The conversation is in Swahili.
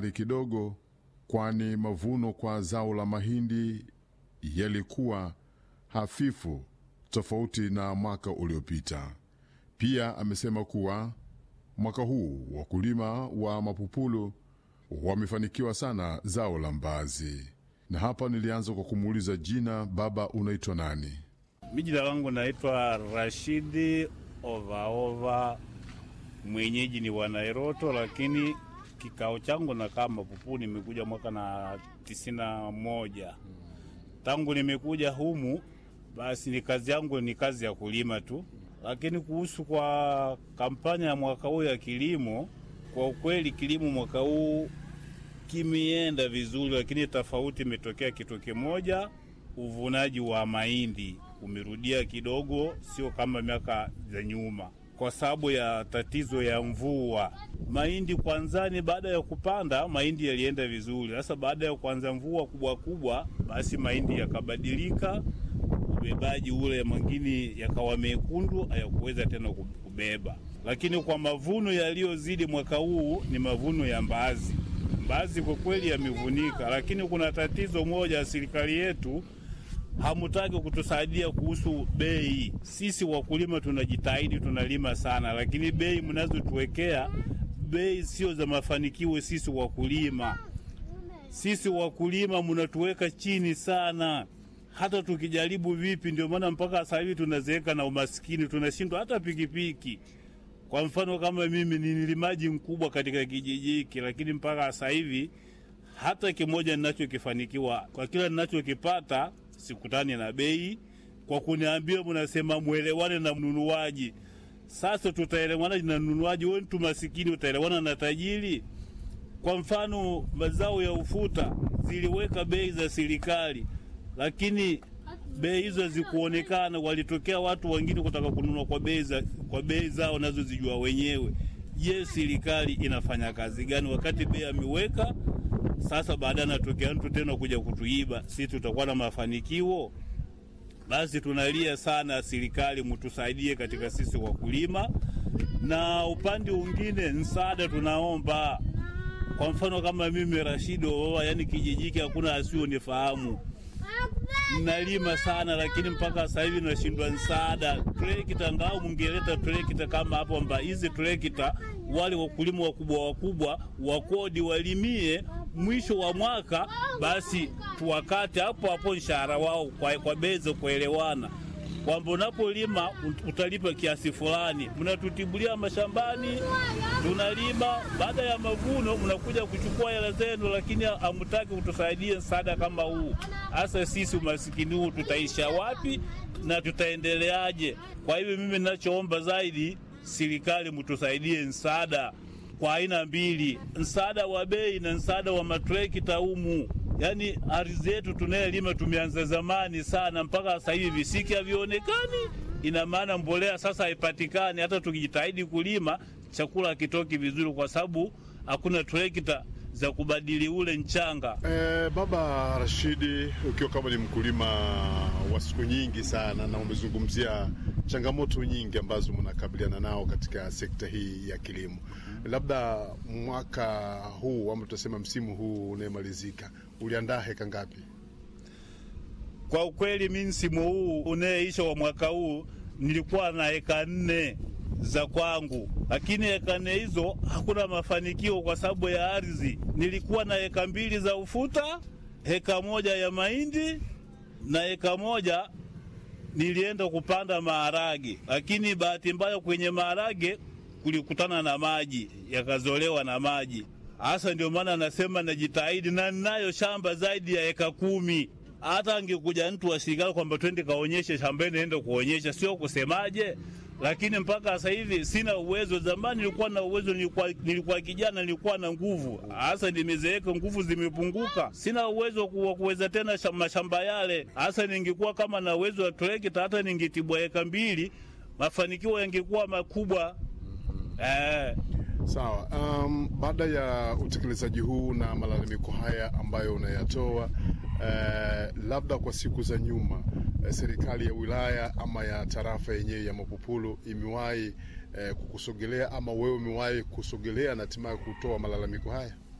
kidogo, kwani mavuno kwa zao la mahindi yalikuwa hafifu tofauti na mwaka uliopita. Pia amesema kuwa mwaka huu wakulima wa mapupulu wamefanikiwa sana zao la mbaazi. Na hapa nilianza kwa kumuuliza jina, baba, unaitwa nani? Mi jina langu naitwa Rashidi Ovaova, mwenyeji ni wa Nairoto, lakini kikao changu nakaa Mapupu. Nimekuja mwaka na tisini na moja. Tangu nimekuja humu, basi ni kazi yangu ni kazi ya kulima tu, lakini kuhusu kwa kampanya ya mwaka huu ya kilimo, kwa ukweli kilimo mwaka huu kimeenda vizuri, lakini tofauti imetokea kitu kimoja, uvunaji wa mahindi umerudia kidogo, sio kama miaka za nyuma, kwa sababu ya tatizo ya mvua. Mahindi kwanzani, baada ya kupanda mahindi yalienda vizuri. Sasa baada ya kuanza mvua kubwa kubwa, basi mahindi yakabadilika, ubebaji ule mwingine yakawa mekundu, hayakuweza tena kubeba. Lakini kwa mavuno yaliyozidi mwaka huu ni mavuno ya mbaazi. Mbaazi kwa kweli yamevunika, lakini kuna tatizo moja, serikali yetu hamutaki kutusaidia kuhusu bei. Sisi wakulima tunajitahidi, tunalima sana, lakini bei mnazotuwekea bei sio za mafanikio. Sisi wakulima, sisi wakulima mnatuweka chini sana, hata tukijaribu vipi. Ndio maana mpaka sasa hivi tunazeeka na umaskini, tunashindwa hata pikipiki. Kwa mfano kama mimi ni nilimaji mkubwa katika kijiji hiki, lakini mpaka sasa hivi hata kimoja ninachokifanikiwa kwa kila ninachokipata sikutani na bei. Kwa kuniambia mnasema mwelewane na mnunuaji. Sasa tutaelewana na mnunuaji? Wewe mtu masikini utaelewana na tajiri? Kwa mfano mazao ya ufuta ziliweka bei za serikali, lakini bei hizo hazikuonekana. Walitokea watu wengine kutaka kununua kwa bei za kwa bei zao nazozijua wenyewe. Je, serikali inafanya kazi gani wakati bei ameweka? Sasa baadaye anatokea mtu tena kuja kutuiba, si tutakuwa na mafanikio? Basi tunalia sana, serikali mtusaidie katika sisi wakulima, na upande mwingine msaada tunaomba. Kwa mfano kama mimi Rashido, yani kijiji hiki hakuna asiyonifahamu nalima sana lakini mpaka sasa hivi nashindwa msaada. Trekta ngao mungeleta trekta kama hapo, amba hizi trekta wale wakulima wakubwa wakubwa wakodi walimie mwisho wa mwaka, basi tuwakate hapo hapo mshahara wao kwa, kwa bei za kuelewana kwamba unapolima utalipa kiasi fulani. Mnatutibulia mashambani, tunalima, baada ya mavuno mnakuja kuchukua hela zenu, lakini hamtaki kutusaidia msaada kama huu. Hasa sisi umasikini huu tutaisha wapi na tutaendeleaje? Kwa hivyo mimi ninachoomba zaidi, serikali mtusaidie msaada kwa aina mbili, msaada wa bei na msaada wa matrekta humu. Yaani ardhi yetu tunayelima tumeanza zamani sana, mpaka sasa hivi visiki havionekani. Ina maana mbolea sasa haipatikani, hata tukijitahidi kulima chakula hakitoki vizuri, kwa sababu hakuna trekta za kubadili ule mchanga. E, Baba Rashidi, ukiwa kama ni mkulima wa siku nyingi sana na umezungumzia changamoto nyingi ambazo mnakabiliana nao katika sekta hii ya kilimo, labda mwaka huu ama tutasema msimu huu unayemalizika uliandaa heka ngapi? Kwa ukweli mi msimu huu unayeisha wa mwaka huu nilikuwa na heka nne za kwangu, lakini heka nne hizo hakuna mafanikio kwa sababu ya ardhi. Nilikuwa na heka mbili za ufuta, heka moja ya mahindi na heka moja nilienda kupanda maharage, lakini bahati mbaya kwenye maharage kulikutana na maji, yakazolewa na maji. Hasa ndio maana nasema najitahidi, na ninayo shamba zaidi ya eka kumi. Hata angekuja mtu wa serikali kwamba twende kaonyeshe shambani, naenda kuonyesha, sio kusemaje lakini mpaka sasa hivi sina uwezo. Zamani nilikuwa na uwezo, nilikuwa, nilikuwa kijana, nilikuwa na nguvu. Hasa nimezeeka, nguvu zimepunguka, sina uwezo wa kuweza tena mashamba yale. Hasa ningekuwa kama na uwezo wa trekta, hata ningetibwa eka mbili, mafanikio yangekuwa makubwa. Eh. Sawa. Um, baada ya utekelezaji huu na malalamiko haya ambayo unayatoa eh, labda kwa siku za nyuma eh, serikali ya wilaya ama ya tarafa yenyewe ya Mapupulu imewahi eh, kukusogelea ama wewe umewahi kusogelea na hatimaye kutoa malalamiko haya?